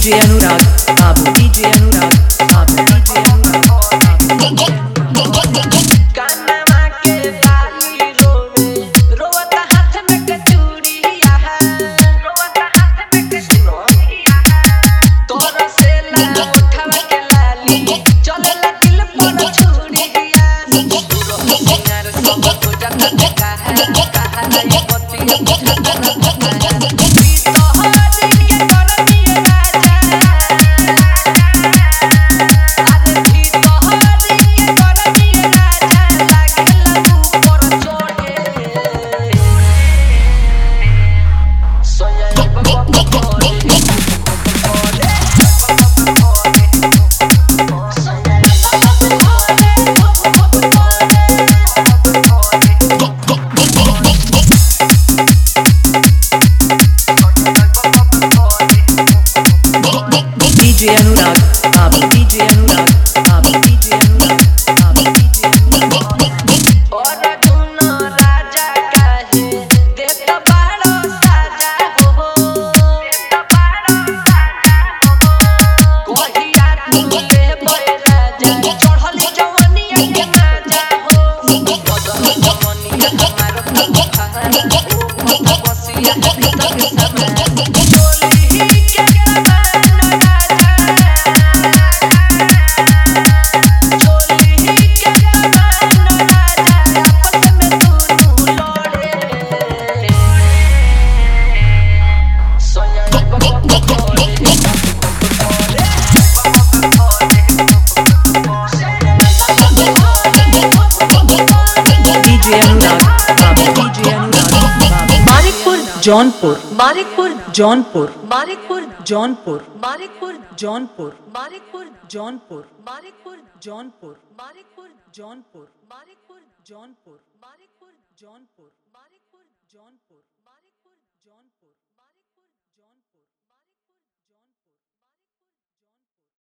DJ Anurag, Babu DJ Anurag, Babu DJ Anurag, Babu कानमा के बाली रोवे रोवता हाथ में कचूड़िया रोवता हाथ में कचूड़िया तोरा से ला उठावा के लाली चलला दिल पर छुड़िया दूर सिंगार सब को जाता देखा है कहा है ये पतिया बुझाता न पता है तोहर के करनिए राजा अरे भी तोहर के करनिए राजा लागेला ऊपर चढ़े सोया बाबा करे DJ Anurag, Babu DJ Anurag, Babu DJ Anurag, Babu DJ Anurag. और दुनो राजा काहे देत बाड़ो साजा हो देत बाड़ो साजा हो कहिया तू ले बोल राजा चढ़ल जवनिया के माजा हो बदल जवनिया हमार खखा ओ बसिया भीतर के समा बोली के कमान राजा चोली के कमान राजा आपस में तू लड़े सोया बाबा DJ Anurag, Babu DJ Anurag, Babu Manikpur Jaunpur Manikpur Jaunpur Manikpur Jaunpur Manikpur Jaunpur Manikpur Jaunpur Manikpur Jaunpur Manikpur Jaunpur Manikpur Jaunpur Manikpur Jaunpur Manikpur Jaunpur